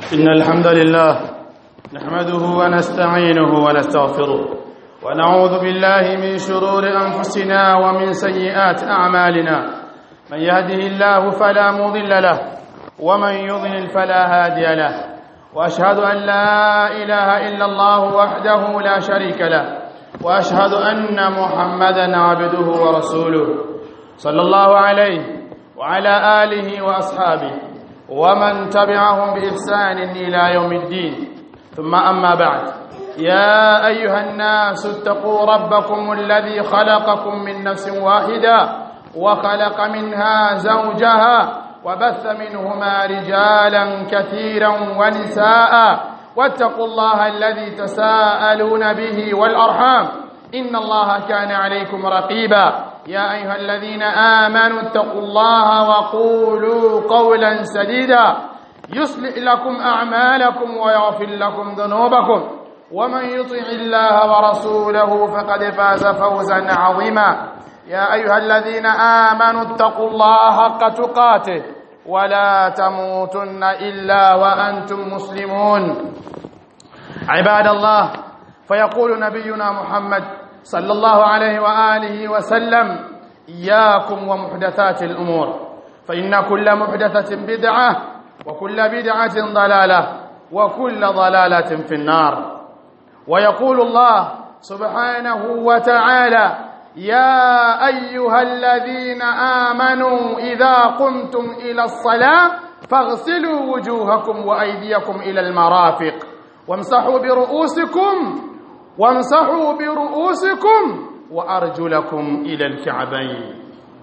إن الحمد لله نحمده ونستعينه ونستغفره ونعوذ بالله من شرور أنفسنا ومن سيئات أعمالنا من يهده الله فلا مضل له ومن يضلل فلا هادي له وأشهد أن لا إله إلا الله وحده لا شريك له وأشهد أن محمدا عبده ورسوله صلى الله عليه وعلى آله وأصحابه ومن تبعهم بإحسان إلى يوم الدين ثم أما بعد يا أيها الناس اتقوا ربكم الذي خلقكم من نفس واحدة وخلق منها زوجها وبث منهما رجالا كثيرا ونساء واتقوا الله الذي تساءلون به والأرحام إن الله كان عليكم رقيبا يا أيها الذين آمنوا اتقوا الله وقولوا قولا سديدا يصلح لكم أعمالكم ويغفر لكم ذنوبكم ومن يطع الله ورسوله فقد فاز فوزا عظيما يا أيها الذين آمنوا اتقوا الله حق تقاته ولا تموتن إلا وأنتم مسلمون عباد الله فيقول نبينا محمد صلى الله عليه وآله وسلم إياكم ومحدثات الأمور فإن كل محدثة بدعة وكل بدعة ضلالة وكل ضلالة في النار ويقول الله سبحانه وتعالى يا أيها الذين آمنوا إذا قمتم إلى الصلاة فاغسلوا وجوهكم وأيديكم إلى المرافق وامسحوا برؤوسكم وامسحوا برؤوسكم وأرجلكم إلى الكعبين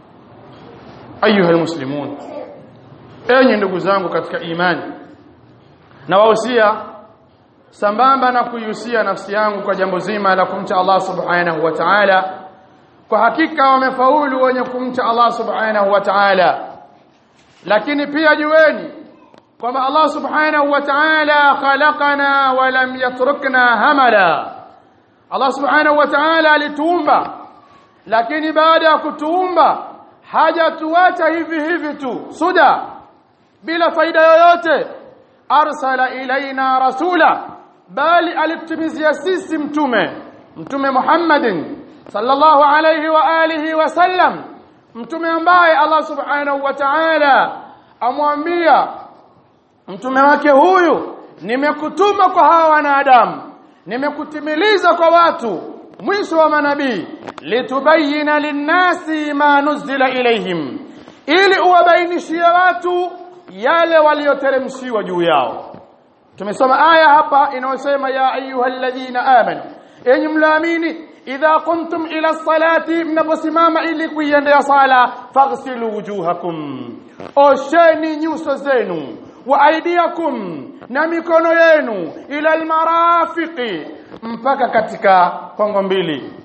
أيها المسلمون enyi ndugu zangu katika imani na wahusia sambamba na kuihusia nafsi yangu kwa jambo zima la kumcha Allah subhanahu wa ta'ala kwa hakika wamefaulu wenye kumcha Allah subhanahu wa ta'ala lakini pia jueni kwamba Allah subhanahu wa ta'ala khalaqana wa lam yatrukna hamala Allah subhanahu wa ta'ala alituumba lakini baada ya kutuumba hajatuacha hivi hivi tu suda bila faida yoyote arsala ilaina rasula bali alitumizia sisi mtume mtume Muhammadin sallallahu alayhi wa alihi wasallam mtume ambaye Allah subhanahu wa ta'ala amwambia mtume wake huyu nimekutuma kwa hawa wanadamu nimekutimiliza kwa watu mwisho wa manabii litubayina linnasi ma nuzila ilaihim ili uwabainishie watu yale walioteremshiwa juu yao tumesoma aya hapa inayosema ya ayyuhalladhina amanu enyi mlaamini idha qumtum ila salati mnaposimama ili kuiendea sala faghsilu wujuhakum osheni nyuso zenu wa aidiakum na mikono yenu ila almarafiqi mpaka katika kongo mbili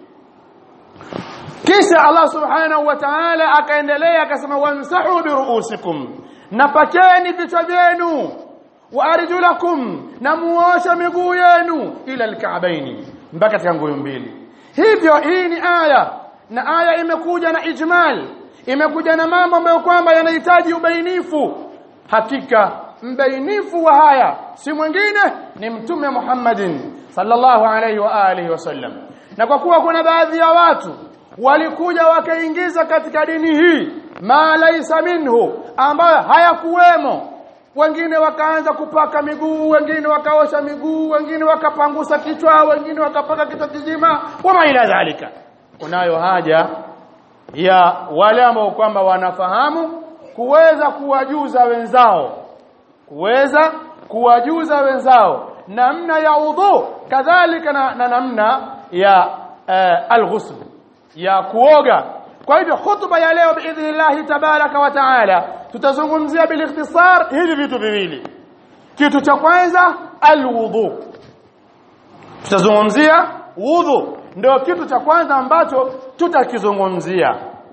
kisha Allah subhanahu wa ta'ala akaendelea akasema wamsahu biruusikum na pakeni vichwa vyenu wa arjulakum na muosha miguu yenu ila alka'baini mpaka katika nguo mbili hivyo hii ni aya na aya imekuja na ijmal imekuja na mambo ambayo kwamba yanahitaji ubainifu hakika mbainifu wa haya si mwingine ni mtume Muhammadin sallallahu alaihi wa alihi wasallam na kwa kuwa kuna baadhi ya watu walikuja wakaingiza katika dini hii ma laisa minhu ambayo hayakuwemo wengine wakaanza kupaka miguu wengine wakaosha miguu wengine wakapangusa kichwa wengine wakapaka kichwa kizima wama ila dhalika kunayo haja ya wale ambao kwamba wanafahamu kuweza kuwajuza wenzao kuweza kuwajuza wenzao namna ya udhu kadhalika na, na namna ya uh, alghusl ya kuoga kwa hivyo hutuba ya leo biidhnillah tabaraka wa taala tutazungumzia bilikhtisar hivi vitu viwili kitu cha kwanza alwudhu tutazungumzia wudhu ndio kitu cha kwanza ambacho tutakizungumzia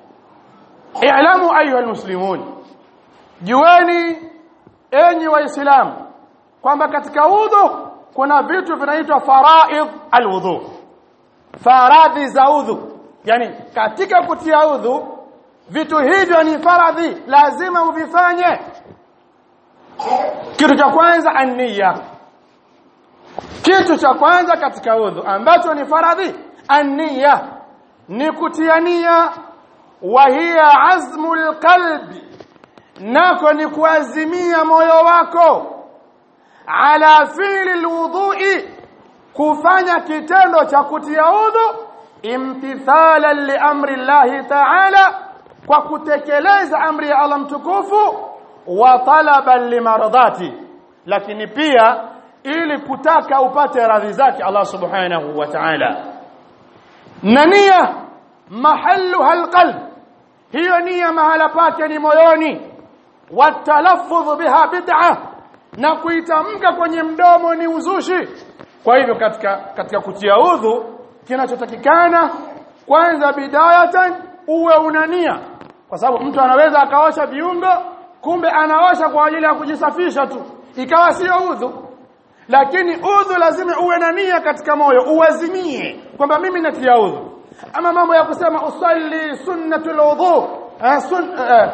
i'lamu ayuha almuslimun jueni enyi waislamu kwamba katika udhu kuna vitu vinaitwa faraidh alwudhu faradhi za udhu yani katika kutia udhu vitu hivyo ni faradhi lazima uvifanye kitu cha kwanza an-niyya kitu cha kwanza katika udhu ambacho ni faradhi an-niyya ni kutia nia wa hiya azmul qalbi nako ni kuazimia moyo wako ala fi'li alwudu'i kufanya kitendo cha kutia udhu imtithalan li amri Allah ta'ala kwa kutekeleza amri ya Allah mtukufu wa talaban limardati lakini pia ili kutaka upate radhi zake Allah subhanahu wa ta'ala na nia mahalluha alqalb hiyo nia mahala pake ni moyoni watalaffudh biha bid'ah na kuitamka kwenye mdomo ni uzushi kwa hivyo katika katika kutia udhu kinachotakikana kwanza bidayatan uwe unania kwa sababu mtu anaweza akaosha viungo kumbe anaosha kwa ajili ya kujisafisha tu ikawa sio udhu lakini udhu lazima uwe na nia katika moyo uwazimie kwamba mimi natia udhu ama mambo ya kusema usalli sunnatul udhu eh, sun, eh,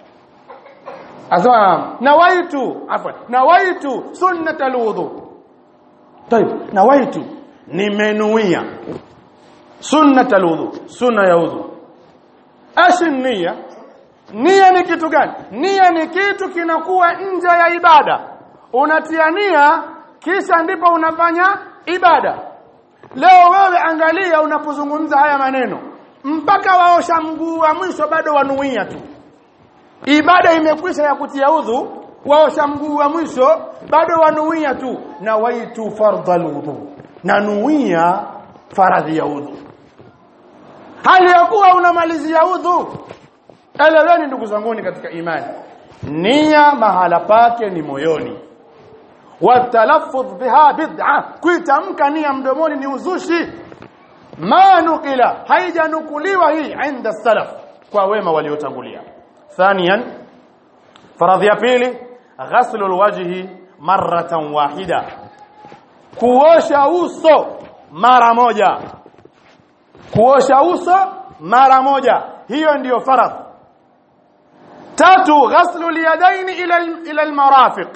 asema nawaitu afwan nawaitu sunnatul udhu طيب nawaitu nimenuia sunnatul udhu sunna ya udhu ashi nia nia ni kitu gani nia ni kitu kinakuwa nje ya ibada unatia nia kisha ndipo unafanya ibada leo wewe angalia unapozungumza haya maneno mpaka waosha mguu wa mwisho bado wanuia tu ibada imekwisha ya kutia udhu waosha mguu wa mwisho bado wanuia tu na waitu fardhal udhu na nuia faradhi ya udhu hali ya kuwa unamalizia udhu eleweni ndugu zanguni katika imani nia mahala pake ni moyoni watalaffudh biha bid'a kuitamka nia mdomoni ni uzushi ma nukila haijanukuliwa hii inda salaf kwa wema waliotangulia thaniyan faradhi ya pili ghaslul wajhi marratan wahida kuosha uso mara moja kuosha uso mara moja hiyo ndiyo faradhi tatu ghaslul yadaini ila ila almarafiq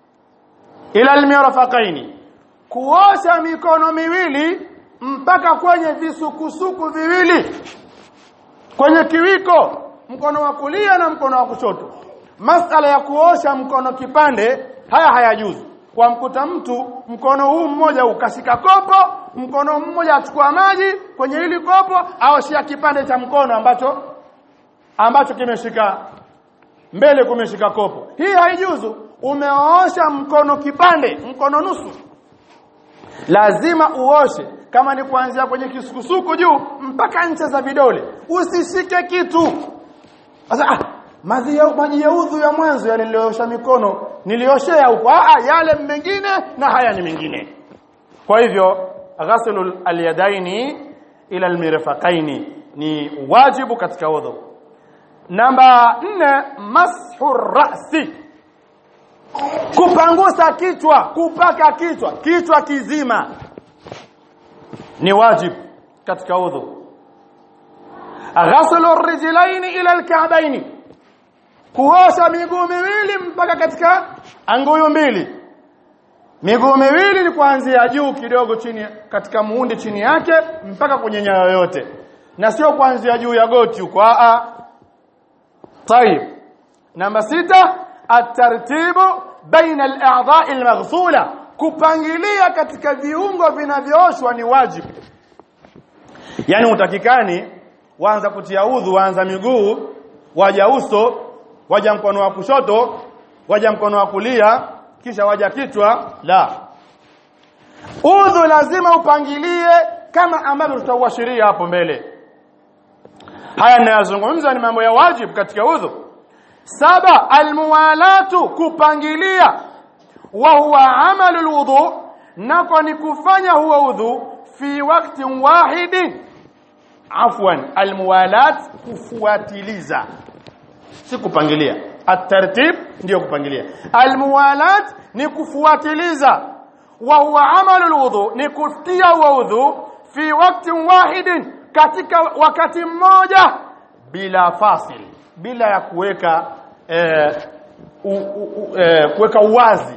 ila almirfaqaini kuosha mikono miwili mpaka kwenye visukusuku viwili kwenye kiwiko mkono wa kulia na mkono wa kushoto masala ya kuosha mkono kipande haya hayajuzu kwa mkuta mtu mkono huu mmoja ukashika kopo mkono mmoja achukua maji kwenye hili kopo aoshia kipande cha mkono ambacho ambacho kimeshika mbele kumeshika kopo hii haijuzu umeosha mkono kipande mkono nusu lazima uoshe kama ni kuanzia kwenye kisukusuku juu mpaka ncha za vidole usishike kitu sasa ah, maji ya maji ya udhu ya mwanzo yale niliosha mikono nilioshea huko ah yale mengine na haya ni mengine kwa hivyo ghaslul alyadaini ila almirfaqaini ni wajibu katika udhu namba 4 mashu rasi kupangusa kichwa kupaka kichwa kichwa kizima ni wajibu katika udhu ghaslu rijlaini ila alka'baini kuosha miguu miwili mpaka katika anguyu mbili miguu miwili ni kuanzia juu kidogo chini katika muundi chini yake mpaka kwenye nyayo yote na sio kuanzia juu ya goti huko a طيب namba sita at-tartibu baina al-a'dha'i al-maghsula kupangilia katika viungo vinavyooshwa ni wajibu yani utakikani waanza kutia udhu waanza miguu waja uso waja mkono wa kushoto waja mkono wa kulia kisha waja kichwa la udhu lazima upangilie kama ambavyo tutauashiria hapo mbele haya ninayozungumza ni mambo ya wajibu katika udhu saba almuwalatu kupangilia wa huwa amalu alwudu nako ni kufanya huwa udhu fi wakati wahidin afwan almuwalat kufuatiliza si kupangilia at-tartib ndio kupangilia almuwalat ni kufuatiliza wa huwa amalu alwudu ni kutia huwa udhu fi wakati wahidin katika wakati mmoja bila fasil bila ya kuweka eh, u, u, eh, kuweka uwazi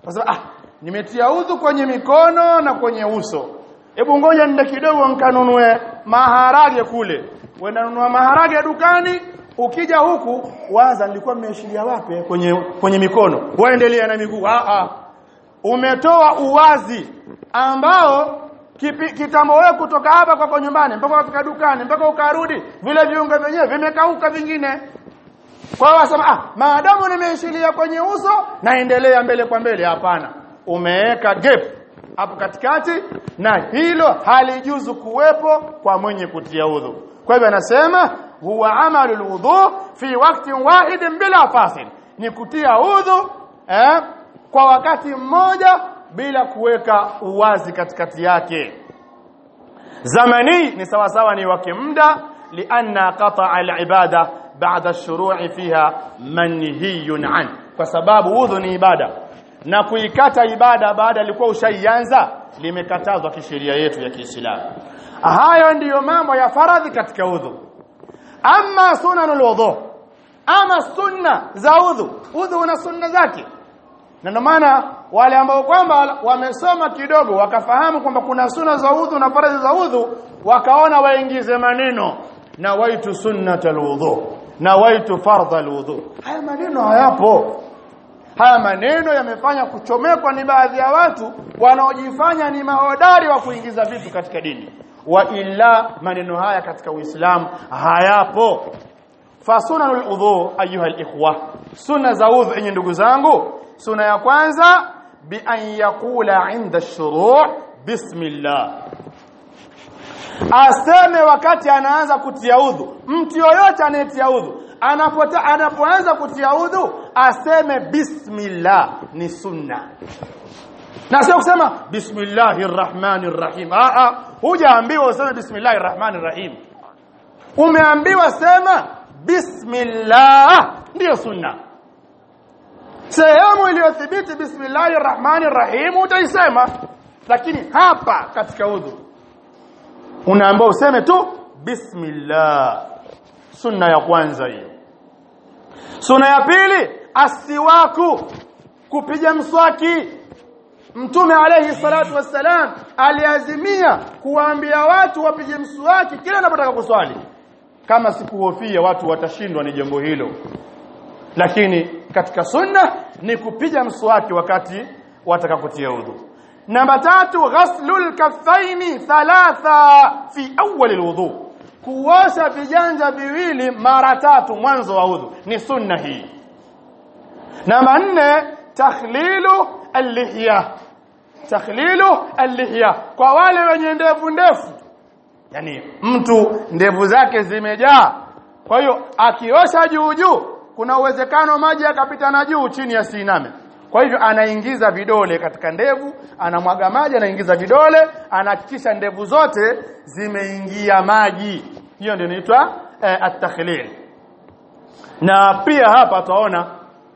sasa ah nimetia udhu kwenye mikono na kwenye uso hebu ngoja nende kidogo nkanunue maharage kule wenda nunua maharage dukani ukija huku waza nilikuwa nimeishilia wapi kwenye kwenye mikono waendelea na miguu ah ah umetoa uwazi ambao kipi, kitambo wewe kutoka hapa kwako nyumbani mpaka kufika dukani mpaka ukarudi vile viungo vyenyewe vimekauka vingine kwa hiyo wasema ah maadamu nimeishilia kwenye uso naendelea mbele kwa mbele hapana umeweka gap hapo katikati na hilo halijuzu kuwepo kwa mwenye kutia udhu kwa hivyo anasema huwa amalul wudhu fi waktin wahidin bila fasil ni kutia udhu eh, kwa wakati mmoja bila kuweka uwazi katikati yake zamani ni sawa sawa ni wake muda lianna qata'a al-ibada ba'da ash-shuru'i fiha manhiyun an kwa sababu udhu ni ibada na kuikata ibada baada alikuwa ushaianza limekatazwa kisheria yetu ya Kiislamu hayo ndiyo mambo ya faradhi katika udhu ama sunanul wudhu ama sunna za udhu udhu una sunna zake na ndio maana wale ambao kwamba wamesoma kidogo wakafahamu kwamba kuna sunna za udhu na faradhi za udhu wakaona waingize maneno na waitu sunnatul wudhu na waitu fardhal wudhu haya maneno hayapo haya maneno yamefanya kuchomekwa ni baadhi ya watu wanaojifanya ni mahodari wa kuingiza vitu katika dini wa illa maneno haya katika Uislamu hayapo fasunanul udhu ayuha alikhwa sunna za udhu enyi ndugu zangu sunna ya kwanza bi an yaqula inda shuru' bismillah aseme wakati anaanza kutia udhu mtu yoyote anayetia udhu anapota anapoanza kutia udhu aseme bismillah ni sunna na sio kusema bismillahir rahmanir rahim a a hujaambiwa useme bismillahir rahmanir rahim umeambiwa sema bismillah ndiyo sunna sehemu iliyothibiti bismillahir rahmanir rahim utaisema lakini hapa katika udhu unaambiwa useme tu bismillah sunna ya kwanza hiyo sunna ya pili asiwaku kupiga mswaki mtume alayhi salatu wassalam aliazimia kuwaambia watu wapige mswaki kila anapotaka kuswali kama sikuhofia watu watashindwa ni jambo hilo lakini katika sunna ni kupiga mswaki wakati wataka kutia udhu namba tatu ghaslul kaffaini thalatha fi awwal alwudu kuosha viganja viwili mara tatu mwanzo wa udhu ni sunna hii namba nne takhlilu al-lihya takhlilu al-lihya kwa wale wenye ndevu ndefu yani mtu ndevu zake zimejaa kwa hiyo akiosha juu juu kuna uwezekano maji yakapita na juu chini yasiname kwa hivyo anaingiza vidole katika ndevu anamwaga maji anaingiza vidole anahakikisha ndevu zote zimeingia maji hiyo ndio inaitwa eh, at-takhlil na pia hapa tunaona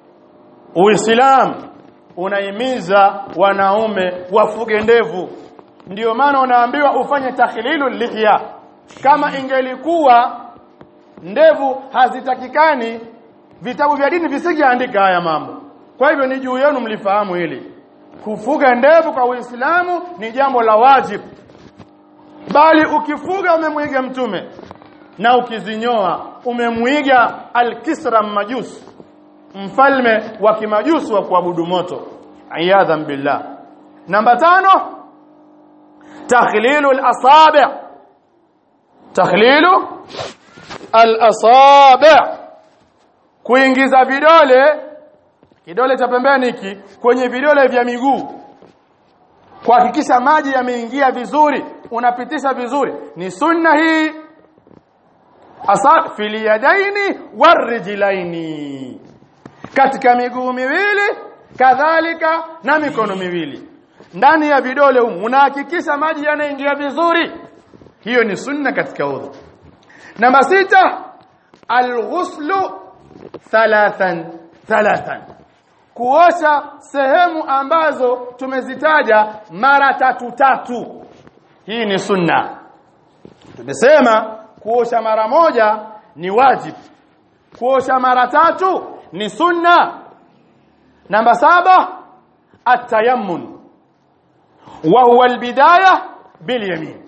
Uislamu unahimiza wanaume wafuge ndevu ndiyo maana unaambiwa ufanye takhlilu lihya kama ingelikuwa ndevu hazitakikani vitabu vya dini visingeandika haya mambo kwa hivyo ni juu yenu mlifahamu hili kufuga ndevu kwa Uislamu ni jambo la wajibu bali ukifuga umemwiga mtume na ukizinyoa umemwiga al-Kisra majus mfalme wa kimajusi wa kuabudu moto ayadhan billah namba tano takhlilu al-asabi' takhlilu al-asabi' kuingiza vidole kidole cha pembeni hiki kwenye vidole vya miguu kuhakikisha maji yameingia vizuri unapitisha vizuri ni sunna hii asa fil yadaini warijlaini katika miguu miwili kadhalika na mikono miwili ndani ya vidole humu unahakikisha maji yanaingia vizuri hiyo ni sunna katika udhu namba sita alghuslu thalathan thalathan kuosha sehemu ambazo tumezitaja mara tatu tatu hii ni sunna tumesema kuosha mara moja ni wajibu kuosha mara tatu ni sunna namba saba atayammun wa huwa albidaya bilyamin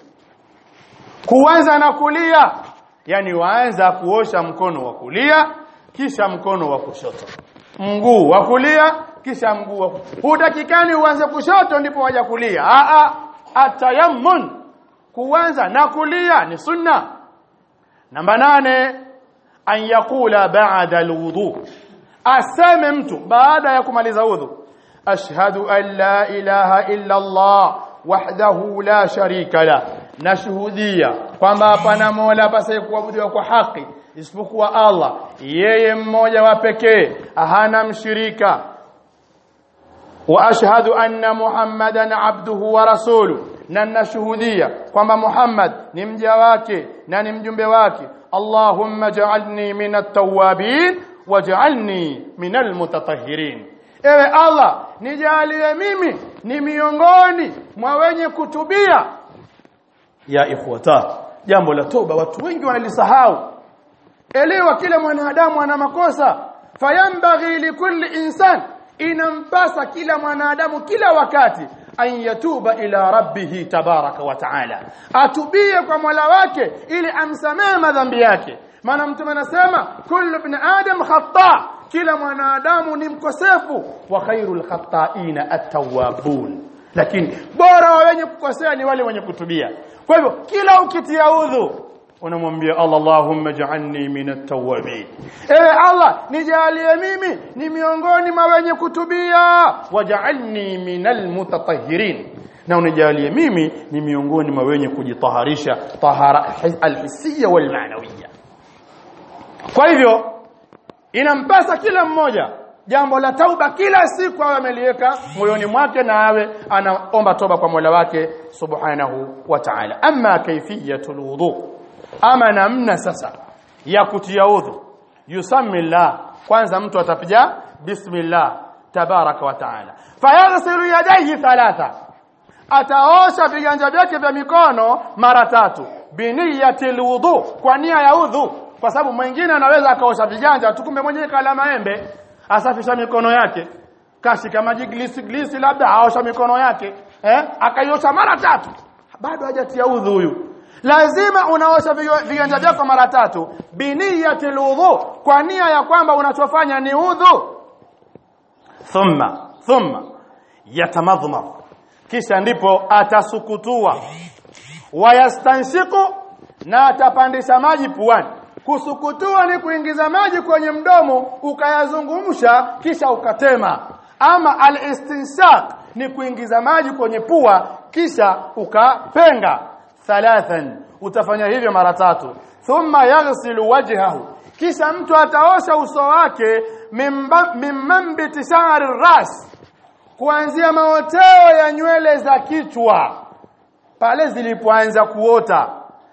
kuanza na kulia yani waanza kuosha mkono wa kulia kisha mkono wa kushoto mguu wa kulia kisha mguu wa hutakikani uanze kushoto ndipo waja kulia a a atayammun kuanza na kulia ni sunna namba nane an yakula ba'da alwudu aseme mtu baada ya kumaliza udhu ashhadu an la ilaha illa Allah wahdahu la sharika la nashuhudia kwamba hapana mola pasaye kuabudiwa kwa haki isipokuwa Allah yeye mmoja wa pekee hana mshirika wa ashhadu anna muhammadan abduhu wa rasuluhu na nashuhudia kwamba Muhammad ni mja wake na ni mjumbe wake Allahumma ja'alni minat tawwabin waj'alni minal mutatahhirin ewe Allah nijalie mimi ni miongoni mwa wenye kutubia ya ikhwata jambo la toba watu wengi wanalisahau elewa kila mwanadamu ana makosa fayambaghi likulli insan inampasa kila mwanadamu kila wakati an yatuba ila rabbih tabaraka wa taala atubie kwa Mola wake ili amsamehe madhambi yake maana mtume anasema kullu ibn adam khata kila mwanadamu ni mkosefu wa khairul khata'ina at-tawwabun lakini bora wa wenye kukosea ni wale wenye kutubia kwa hivyo kila ukitia udhu unamwambia Allah Allahumma ja'alni minat tawwabin ewe Allah nijalie mimi ni miongoni mwa wenye kutubia waj'alni minal mutatahhirin na unijalie mimi ni miongoni mwa wenye kujitaharisha tahara alhisiya wal ma'nawiyya kwa hivyo inampasa kila mmoja jambo la tauba kila siku awe ameliweka moyoni mwake na awe anaomba toba kwa Mola wake subhanahu wa ta'ala amma kayfiyatul wudu ama namna sasa ya kutia udhu yusammillah kwanza mtu atapiga bismillah tabaraka wa taala fayaghsilu yadayhi thalatha ataosha viganja vyake vya mikono mara tatu biniyatil wudu kwa nia ya udhu kwa sababu mwingine anaweza akaosha viganja tukumbe mwenyewe kala maembe asafisha mikono yake kashika maji glisi glisi labda aosha mikono yake eh akaiosha mara tatu bado hajatia udhu huyu lazima unaosha viganja vyako mara tatu biniyatil wudu kwa nia ya kwamba unachofanya ni udhu thumma thumma yatamadhmar kisha ndipo atasukutua wayastanshiku na atapandisha maji puani kusukutua ni kuingiza maji kwenye mdomo ukayazungumsha kisha ukatema ama al-istinshaq ni kuingiza maji kwenye pua kisha ukapenga thalathan utafanya hivyo mara thumma yaghsilu wajhahu kisha mtu ataosha uso wake mimmambiti sha'ri ras kuanzia maoteo ya nywele za kichwa pale zilipoanza kuota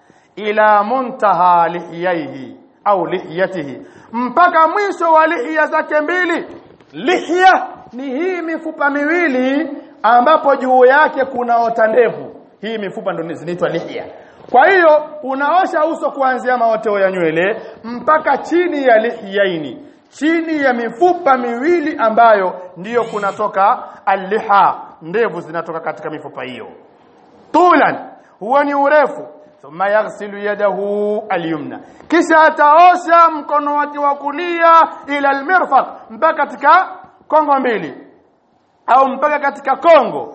ila muntaha lihiyaihi au lihiyatihi mpaka mwisho wa lihya zake mbili lihya ni hii mifupa miwili ambapo juu yake kunaota ndevu hii mifupa ndio zinaitwa lihya kwa hiyo unaosha uso kuanzia maoteo ya nywele mpaka chini ya lihyaini chini ya mifupa miwili ambayo ndiyo kunatoka alliha ndevu zinatoka katika mifupa hiyo tulan huwa ni urefu thumma yaghsilu yadahu alyumna kisha ataosha mkono wake wa kulia ila almirfaq mpaka katika kongo mbili au mpaka katika kongo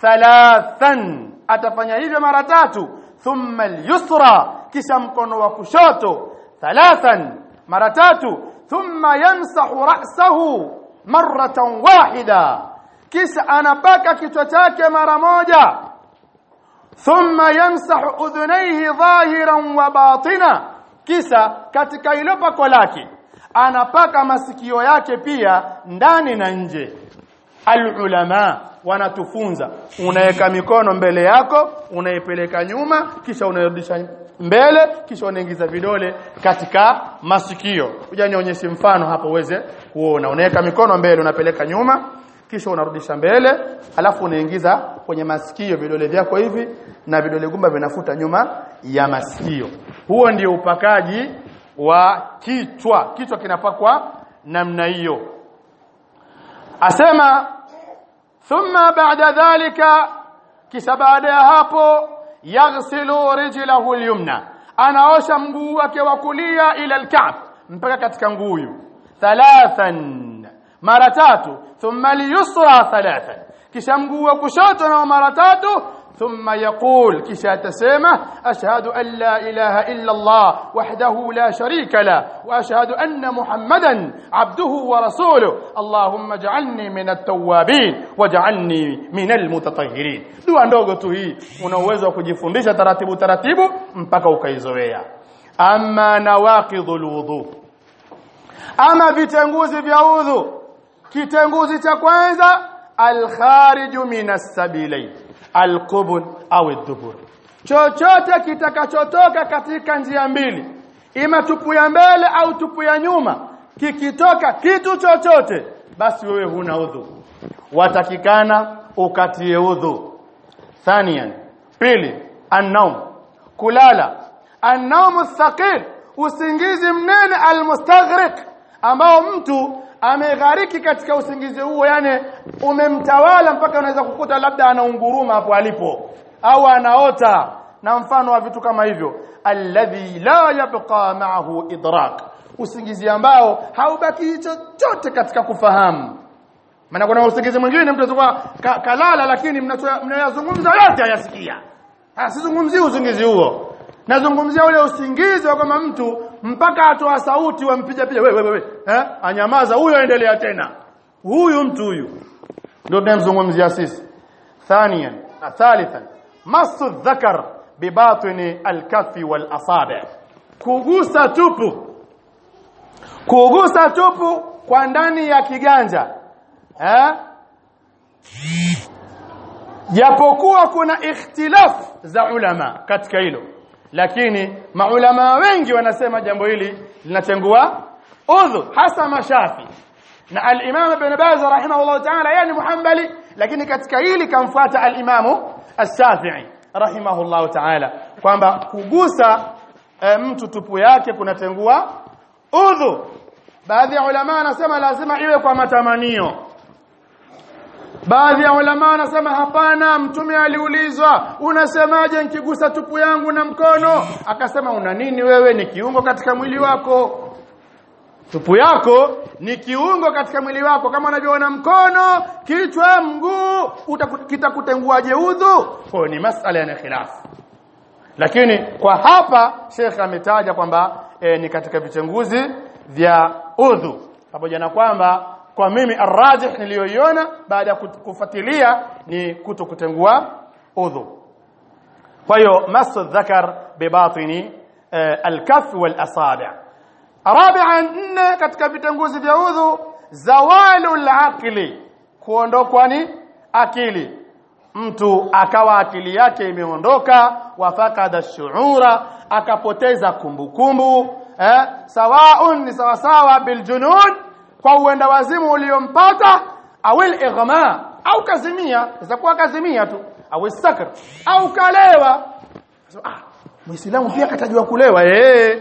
thalathan atafanya hivyo mara tatu thumma alyusra kisha mkono wa kushoto thalathan mara tatu thumma yamsahu ra'sahu marratan wahida kisha anapaka kichwa chake mara moja thumma yamsahu udhunayhi dhahiran wa batina kisha katika ilo pako lake anapaka masikio yake pia ndani na nje alulama wanatufunza unaweka mikono mbele yako unaipeleka nyuma kisha unairudisha mbele kisha unaingiza vidole katika masikio kuja nionyeshe mfano hapo uweze kuona unaweka mikono mbele unapeleka nyuma kisha unarudisha mbele alafu unaingiza kwenye masikio vidole vyako hivi na vidole gumba vinafuta nyuma ya masikio huo ndio upakaji wa kichwa kichwa kinapakwa namna hiyo asema thumma ba'da dhalika kisha baada ya hapo yaghsilu rijlahu al-yumna anaosha mguu wake wa kulia ila al-ka'b mpaka katika nguyu thalathan mara tatu thumma al-yusra thalathan kisha mguu wa kushoto na mara tatu ثم يقول كشا تسمى أشهد أن لا إله إلا الله وحده لا شريك له وأشهد أن محمدا عبده ورسوله اللهم اجعلني من التوابين واجعلني من المتطهرين dua ndogo tu hii una uwezo wa kujifundisha taratibu taratibu mpaka ukaizoea ama nawaqidhul wudu ama vitenguzi vya udhu kitenguzi cha kwanza alkhariju minas sabilain alqubul au dubur chochote kitakachotoka katika njia mbili ima tupu ya mbele au tupu ya nyuma kikitoka kitu chochote basi wewe huna udhu watakikana ukatie udhu thaniyan pili annaum kulala annaumu thaqil usingizi mnene almustaghriq ambao mtu ameghariki katika usingizi huo yani umemtawala mpaka unaweza kukuta labda anaunguruma hapo alipo au anaota na mfano wa vitu kama hivyo alladhi la yabqa ma'ahu idrak usingizi ambao haubaki chochote katika kufahamu maana kuna usingizi mwingine mtu atakuwa ka, kalala lakini mnayazungumza yote hayasikia sizungumzii usingizi huo nazungumzia ule usingizi wa kama mtu mpaka atoa sauti wampiga piga wewe wewe eh anyamaza huyo aendelea tena huyu mtu huyu ndio tunamzungumzia sisi thaniyan na thalithan masu dhakar bibatini alkafi wal asabi kugusa tupu kugusa tupu kwa ndani ya kiganja eh japokuwa kuna ikhtilaf za ulama katika hilo lakini maulama wengi wanasema jambo hili linatengua udhu hasa mashafi na al-Imam Ibn Baz rahimahullah ta'ala yani muhambali lakini katika hili kamfuata al-Imam As-Shafi'i rahimahullah ta'ala kwamba kugusa e, mtu tupu yake kunatengua udhu baadhi ya ulama wanasema lazima iwe kwa matamanio Baadhi ya ulama wanasema hapana mtume aliulizwa unasemaje nikigusa tupu yangu na mkono akasema una nini wewe ni kiungo katika mwili wako tupu yako ni kiungo katika mwili wako kama unavyoona mkono kichwa mguu kitakutenguaje udhu kwa ni masala ya khilaf lakini kwa hapa Sheikh ametaja kwamba e, ni katika vitenguzi vya udhu pamoja na kwamba kwa mimi arrajih niliyoiona baada ya kufuatilia ni kuto kutengua udhu kwa hiyo masu dhakar bibatini alkaf wal asabi' rabi'an nne katika vitenguzi vya udhu zawalu alaqli kuondokwa ni akili mtu akawa akili yake imeondoka wafakada shuura akapoteza kumbukumbu eh sawaun ni sawasawa biljunun kwa uenda wazimu uliompata au ighma au kazimia itakuwa kazimia tu au sakr au kalewa so, ah muislamu pia katajua kulewa eh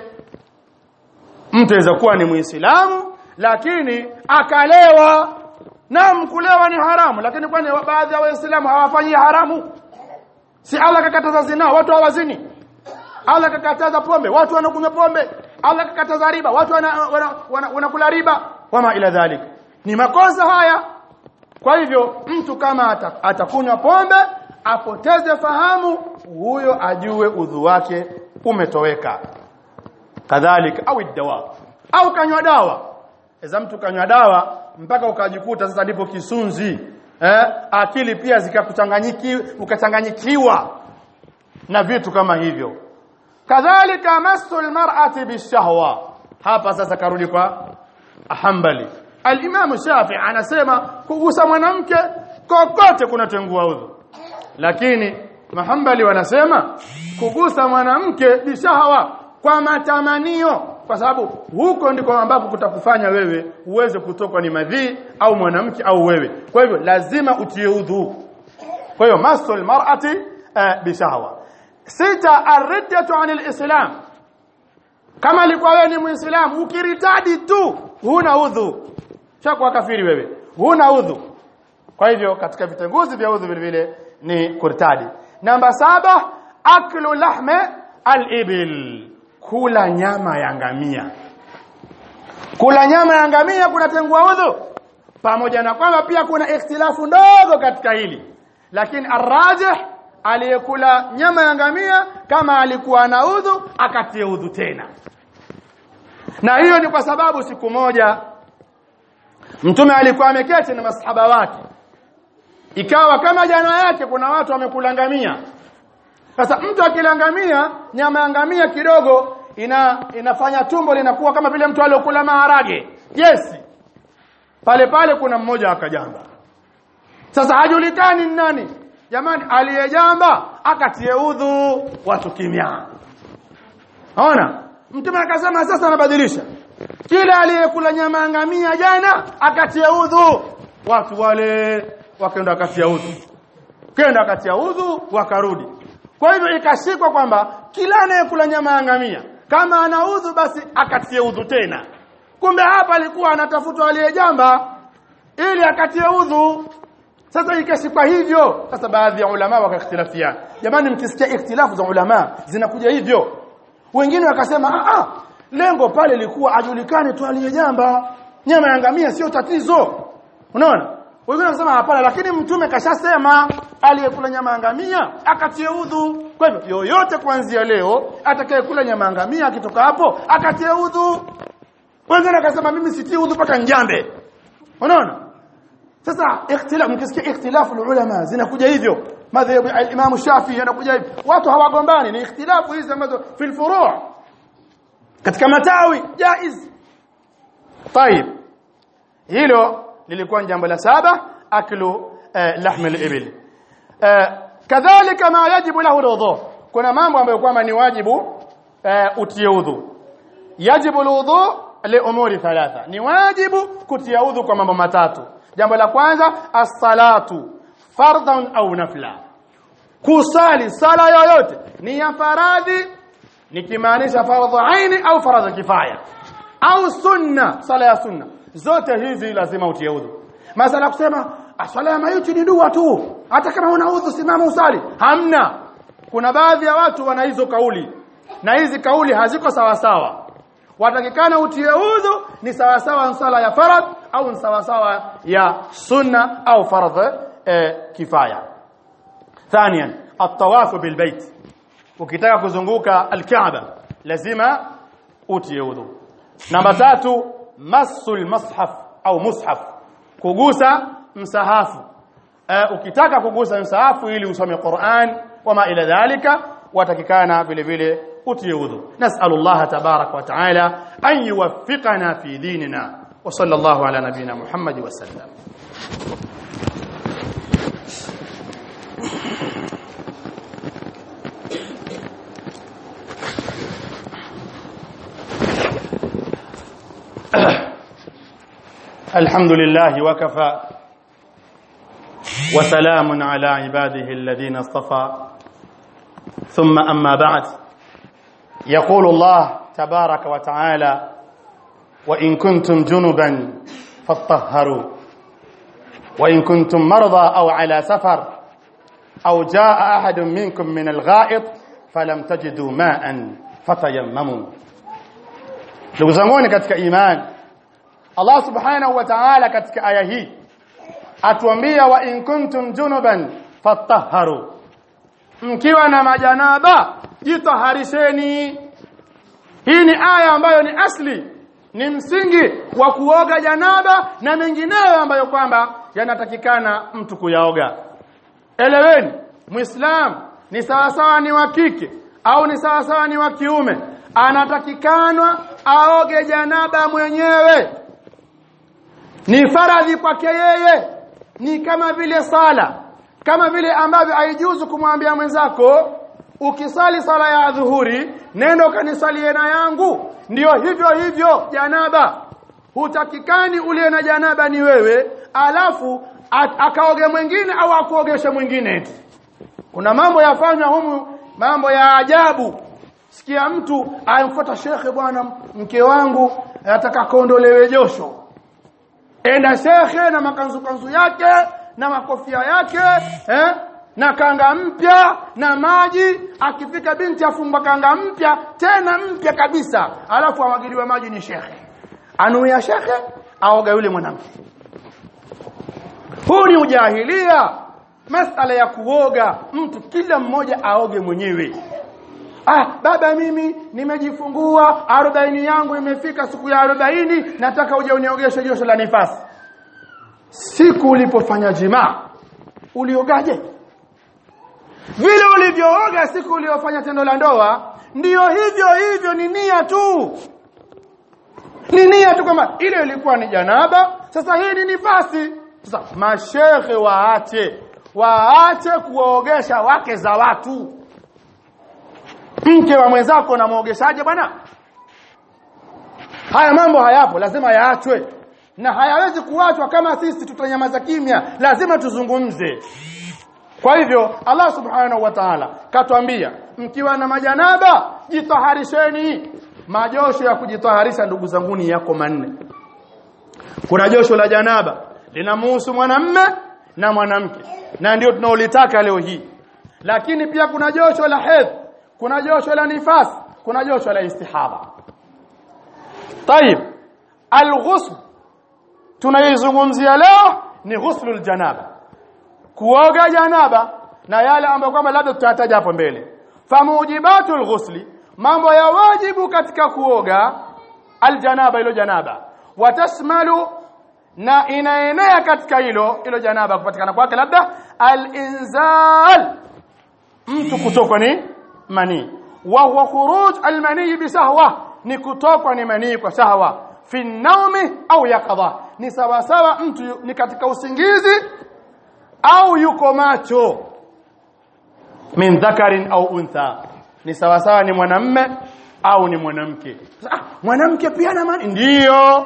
mtu aweza kuwa ni muislamu lakini akalewa naam kulewa ni haramu lakini kwani baadhi ya waislamu hawafanyi haramu si Allah kakataza zina watu hawazini Allah kakataza pombe watu wanakunywa pombe Allah kakataza riba watu wanakula wana, wana, wana riba wama ila dhalik ni makosa haya kwa hivyo mtu kama atakunywa pombe apoteze fahamu huyo ajue udhu wake umetoweka kadhalika au dawa au kanywa dawa eza mtu kanywa dawa mpaka ukajikuta sasa ndipo kisunzi eh akili pia zikakuchanganyiki ukachanganyikiwa na vitu kama hivyo kadhalika masul mar'ati bishahwa hapa sasa karudi kwa Hanbali Al-Imam Shafi anasema kugusa mwanamke kokote kunatengua udhu lakini Mahambali wanasema kugusa mwanamke bishahawa kwa matamanio kwa sababu huko ndiko ambapo kutakufanya wewe uweze kutokwa ni madhi au mwanamke au wewe kwa hivyo lazima utie udhu kwa hiyo masul mar'ati uh, bishahawa sita ar-riddatu 'anil islam kama alikuwa wewe ni muislamu ukiritadi tu huna udhu chakwa kafiri wewe huna udhu kwa hivyo katika vitenguzi vya udhu vile vile ni kurtadi namba saba aklu lahme al-ibil kula nyama ya ngamia kula nyama ya ngamia kunatengua udhu pamoja na kwamba pia kuna ikhtilafu ndogo katika hili lakini arrajih aliyekula nyama ya ngamia kama alikuwa na udhu akatie udhu tena na hiyo ni kwa sababu siku moja mtume alikuwa ameketi na masahaba wake ikawa kama jana yake kuna watu wamekula ngamia sasa mtu akilangamia nyama ya ngamia kidogo ina inafanya tumbo linakuwa kama vile mtu aliyokula maharage yes pale pale kuna mmoja akajamba sasa hajulikani ni nani jamani aliyejamba akatie udhu watu kimya ona mtume akasema sasa anabadilisha kila aliyekula nyama ya ngamia jana akatie udhu watu wale wakaenda akatia udhu kenda akatia udhu wakarudi kwa hivyo ikashikwa kwamba kila anayekula nyama ya ngamia kama ana udhu basi akatie udhu tena kumbe hapa alikuwa anatafutwa aliyejamba ili akatie udhu sasa ikashikwa hivyo sasa baadhi ya ulama wakakhtilafiana jamani mkisikia ikhtilafu za ulama zinakuja hivyo wengine wakasema a a lengo pale lilikuwa ajulikane tu aliyejamba nyama ya ngamia sio tatizo unaona wengine wanasema hapana lakini mtume kashasema aliyekula nyama ya ngamia akatie udhu kwa hivyo yoyote kuanzia leo atakayekula nyama ya ngamia akitoka hapo akatie udhu wengine wakasema mimi sitii udhu mpaka njambe unaona sasa ikhtilaf mkisikia ikhtilafu ulama zinakuja hivyo madhhabu al-Imam Shafi'i yanakuja hivyo watu hawagombani ni ikhtilafu hizi ambazo fil furu' katika matawi jaiz طيب hilo lilikuwa jambo la saba aklu lahm al-ibil kadhalika ma yajibu lahu alwudu kuna mambo ambayo kwamba ni wajibu utie udhu yajibu alwudu li umuri thalatha ni wajibu kutia udhu kwa mambo matatu jambo la kwanza as-salatu fardhan au nafla kusali sala yoyote ni ya faradhi nikimaanisha fardhu aini au faradhi kifaya au sunna sala ya sunna zote hizi lazima utie udhu masala kusema swala ya maiti ni dua tu hata kama una udhu simama usali hamna kuna baadhi ya watu wana hizo kauli na hizi kauli haziko sawa sawa watakikana utie udhu ni sawa sawa sala ya farad au sawa sawa ya sunna au fardh eh, kifaya ثانيا الطواف بالبيت ukitaka kuzunguka alkaaba lazima utie udhu namba tatu masul mashaf au mushaf kugusa msahafu uh, ukitaka kugusa msahafu ili usome Qur'an wama ila dhalika watakikana vile vile utie udhu nas'alullah tabarak wa ta'ala an yuwaffiqana fi dinina wa sallallahu ala nabiyyina muhammad wa sallam الحمد لله وكفى وسلام على عباده الذين اصطفى ثم أما بعد يقول الله تبارك وتعالى وإن كنتم جنبا فاطهروا وإن كنتم مرضى أو على سفر أو جاء أحد منكم من الغائط فلم تجدوا ماء فتيمموا ndugu zanguni katika imani Allah subhanahu wa ta'ala katika aya hii atuambia wa in kuntum junuban fatahharu mkiwa na majanaba jitaharisheni hii ni aya ambayo ni asli ni msingi wa kuoga janaba na mengineyo ambayo kwamba yanatakikana mtu kuyaoga eleweni muislam ni sawasawa ni wa kike au ni sawasawa ni wa kiume anatakikanwa aoge janaba mwenyewe ni faradhi kwake yeye ni kama vile sala kama vile ambavyo haijuzu kumwambia mwenzako ukisali sala ya dhuhuri nenda kanisalie na yangu ndiyo hivyo hivyo janaba hutakikani uliye na janaba ni wewe alafu akaoge mwingine au akuogeshe mwingine kuna mambo yafanywa humu mambo ya ajabu sikia mtu amfuata shekhe bwana mke wangu anataka kondolewe josho enda shekhe na makanzu kanzu yake na makofia yake eh na kanga mpya na maji akifika binti afumba kanga mpya tena mpya kabisa alafu amwagiliwa maji ni shekhe anuia shekhe aoga yule mwanamke huu ni ujahilia masala ya kuoga mtu kila mmoja aoge mwenyewe ah baba mimi nimejifungua 40 yangu imefika siku ya 40 nataka uje uniogeshe josho la nifasi siku ulipofanya jimaa uliogaje vile ulivyooga siku uliofanya tendo la ndoa ndiyo hivyo hivyo ni nia tu ni nia tu kwamba ile ilikuwa ni janaba sasa hii ni nifasi sasa mashehe waache waache kuogesha wake za watu mke wa mwenzako na muogeshaje bwana haya mambo hayapo lazima yaachwe na hayawezi kuachwa kama sisi tutanyamaza kimya lazima tuzungumze kwa hivyo Allah subhanahu wa ta'ala katuambia mkiwa na majanaba jitaharisheni majosho ya kujitaharisha ndugu zanguni yako manne kuna josho la janaba linamhusu mwanamme na mwanamke na ndio tunaolitaka leo hii lakini pia kuna josho la hedhi kuna josho la nifas kuna josho la istihaba طيب الغسل tunaizungumzia leo ni ghuslul janaba kuoga janaba na yale ambayo kwamba labda tutataja hapo mbele famujibatul ghusli mambo ya wajibu katika kuoga aljanaba ilo janaba watashmalu na inaenea katika hilo ilo janaba kupatikana kwake labda alinzal mtu kutokwa ni manii wa huwa khuruj almani bisahwa ni kutokwa ni manii kwa sahwa fi naumi au yaqadha ni sawa sawa mtu ni katika usingizi au yuko macho min dhakarin au untha ni sawa sawa ni mwanamme au ni mwanamke ah, mwanamke pia na mani ndiyo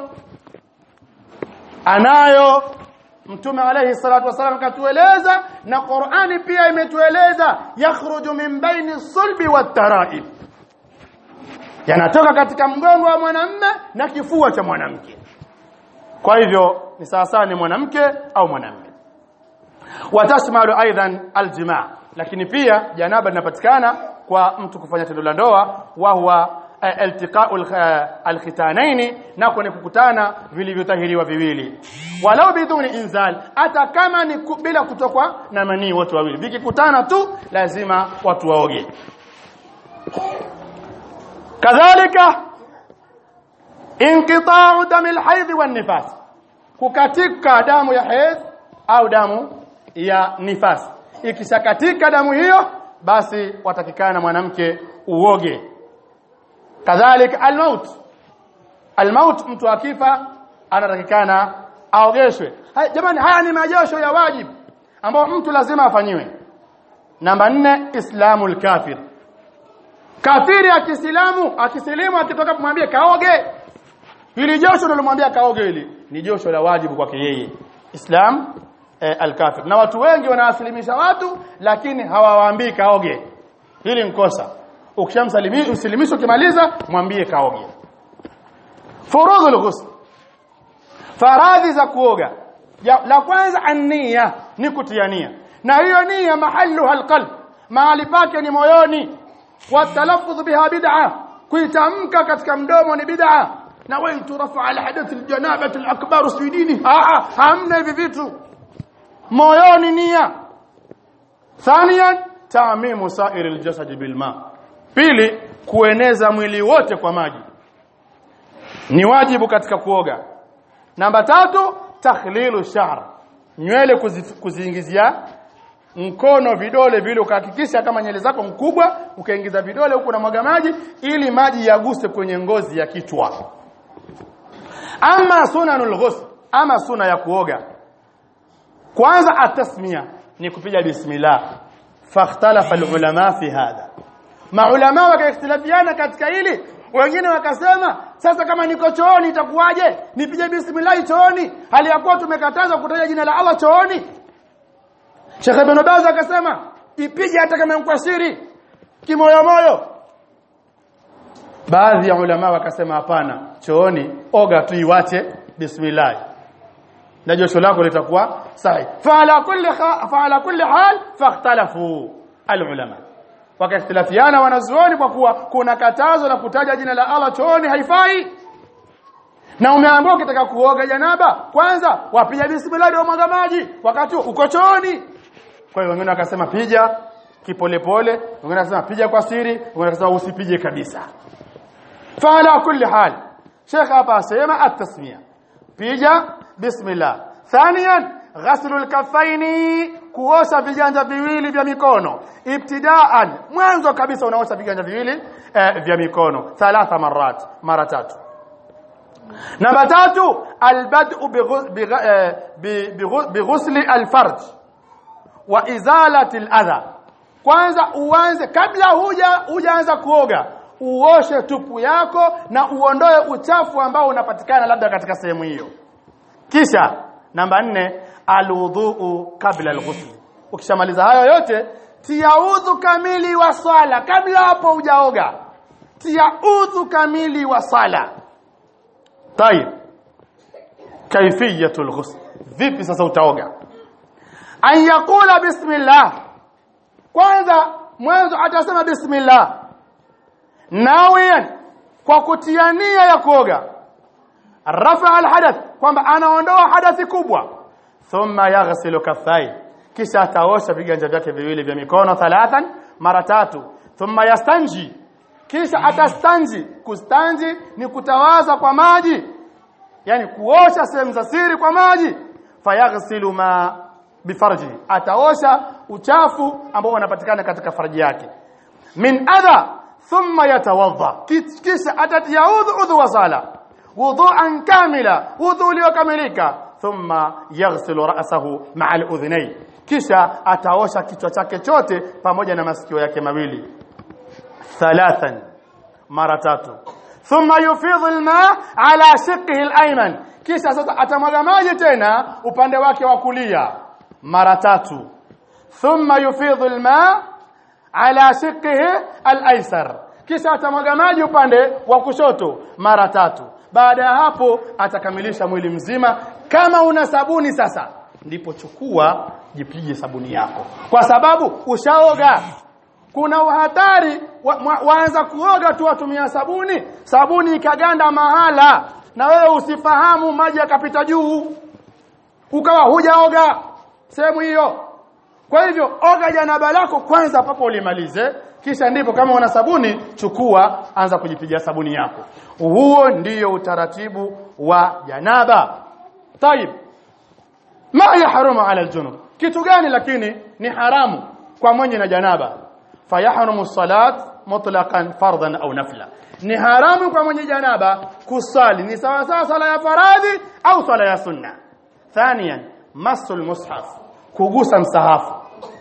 anayo mtume alayhi salatu wasallam katueleza na Qur'ani pia imetueleza yakhruju min baini sulbi wat-tara'ib yanatoka katika mgongo wa mwanamme na kifua cha mwanamke kwa hivyo ni sawa sawa ni mwanamke au mwanamme watashmalu aidan aljimaa lakini pia janaba linapatikana kwa mtu kufanya tendo la ndoa wa huwa iltiqa'u alkhitanaini nako ni kukutana vilivyotahiriwa viwili walau biduni inzal hata kama ni bila kutokwa na manii wote wawili vikikutana tu lazima watu waoge kadhalika inqita'u dam alhayd wan nifas kukatika damu ya haid au damu ya nifas ikishakatika damu hiyo basi watakikana mwanamke uoge kadhalika almaut almaut mtu akifa anatakikana aogeshwe Hai, jamani haya ni majosho ya wajibu ambao mtu lazima afanyiwe namba nne islamul kafir kafiri akisilamu akisilimu akitoka kumwambia kaoge hili josho nalomwambia kaoge hili ni josho la wajibu kwake yeye islam eh, al-kafir na watu wengi wanaasilimisha watu lakini hawawaambii kaoge hili nkosa ukishamsalimisha usilimisho ukimaliza mwambie kaoge furudhul ghusl faradhi za kuoga ya, la kwanza ania ni kutia nia na hiyo nia mahalluha alqalb mahali pake ni moyoni watalaffuz biha bid'a kuitamka katika mdomo ni bid'a na waitu rafa alhadath aljanabah alakbar suidini ah hamna hivi vitu moyoni nia thaniyan taamimu sa'ir aljasad bilma pili kueneza mwili wote kwa maji ni wajibu katika kuoga namba tatu takhlilu sha'r nywele kuzi, kuziingizia mkono vidole vile ukahakikisha kama nywele zako mkubwa ukaingiza vidole huku na mwaga maji ili maji yaguse kwenye ngozi ya kichwa ama sunanul ghusl ama suna ya kuoga kwanza atasmia ni kupiga bismillah fakhtalafa alulama fi hadha maulama wakaختلفiana katika hili wengine wakasema sasa kama niko chooni itakuwaje nipige bismillah chooni hali ya kuwa tumekatazwa kutaja jina la Allah chooni Sheikh Ibn Baz akasema ipige hata kama kwa siri kimoyo moyo baadhi ya ulama wakasema hapana chooni oga tu iwache bismillah na josho lako litakuwa sahi faala kulli faala kulli hal fakhtalafu alulama wakaختلفiana wanazuoni kwa kuwa kuna katazo la kutaja jina la Allah chooni haifai na umeambiwa ukitaka kuoga janaba kwanza wapiga bismillah ndio mwaga maji wakati uko chooni kwa hiyo wengine wakasema pija kipolepole wengine wakasema pija kwa siri wengine wakasema usipige kabisa faala kulli hal Sheikh hapa asema at-tasmiya pija bismillah thaniyan ghaslu al-kaffaini kuosha viganja viwili vya mikono ibtidaan mwanzo kabisa unaosha viganja viwili eh, vya mikono thalatha marat mara tatu namba tatu albad'u bighusli alfarj wa izalati aladha kwanza uanze kabla huja hujaanza kuoga uoshe tupu yako na uondoe uchafu ambao unapatikana labda katika sehemu hiyo kisha namba nne alwudhu kabla alghusl ukishamaliza hayo yote tia udhu kamili wa swala kabla hapo hujaoga tia udhu kamili wa swala طيب كيفيه الغسل vipi sasa utaoga an yaqula bismillah kwanza mwanzo atasema bismillah nawiyan kwa kutia nia ya kuoga rafa alhadath kwamba anaondoa hadathi kubwa thumma yaghsilu kaffai kisha ataosha viganja vyake viwili vya mikono thalathan mara tatu thumma yastanji kisha atastanji kustanji ni kutawaza kwa maji yani kuosha sehemu za siri kwa maji fayaghsilu ma bifarji ataosha uchafu ambao unapatikana katika farji yake min adha thumma yatawadha kisha atatia udhu udhu wa sala wudu'an kamila udhu uliokamilika thumma yaghsilu ra'sahu ma'a al-udhnayn kisha ataosha kichwa chake chote pamoja na masikio yake mawili thalathan mara tatu thumma yufidhu alma ala shiqqihi alayman kisha sasa atamwaga maji tena upande wake wa kulia mara tatu thumma yufidhu alma ala shiqqihi alaysar kisha atamwaga maji upande wa kushoto mara tatu baada ya hapo atakamilisha mwili mzima kama una sabuni sasa ndipo chukua jipige sabuni yako kwa sababu ushaoga kuna uhatari wa, wa, waanza kuoga tu watumia sabuni sabuni ikaganda mahala na wewe usifahamu maji yakapita juu ukawa hujaoga sehemu hiyo kwa hivyo oga janaba lako kwanza papo ulimalize kisha ndipo kama una sabuni chukua anza kujipiga sabuni yako huo ndiyo utaratibu wa janaba tayib ma yahrumu ala aljunub kitu gani lakini ni haramu kwa mwenye na janaba fayahrumu salat mutlaqan fardan au nafla ni haramu kwa mwenye janaba kusali ni sawa sawa sala ya faradhi au sala ya sunna thaniyan masul mushaf kugusa msahafu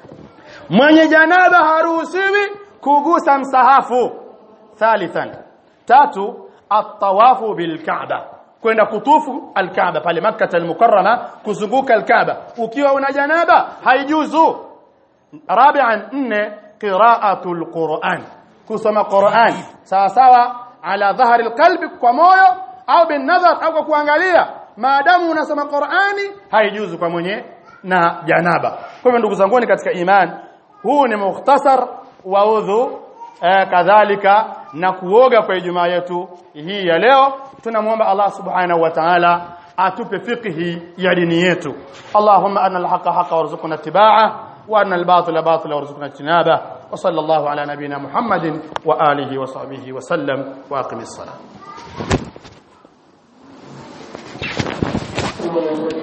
mwenye janaba haruhusiwi kugusa msahafu thalithan tatu at-tawafu bil Kaaba kwenda kutufu al-Kaaba pale Makkah al-Mukarrama kuzunguka al-Kaaba ukiwa una janaba haijuzu rabi'an nne qira'atul Qur'an kusoma Qur'an sawa sawa ala dhahri al-qalbi kwa moyo au bin nadhar au kwa kuangalia maadamu unasoma Qur'ani haijuzu kwa mwenye na janaba kwa hivyo ndugu zangu katika imani huu ni mukhtasar wa udhu eh, kadhalika na kuoga kwa Ijumaa yetu hii ya leo tunamuomba Allah subhanahu wa ta'ala atupe fiqhi ya dini yetu Allahumma anna al-haqqa haqqa warzuqna ittiba'a wa anna al-batila batila warzuqna ijtinaba wa sallallahu ala nabiyyina Muhammadin wa alihi wa sahbihi wa sallam wa aqimis salam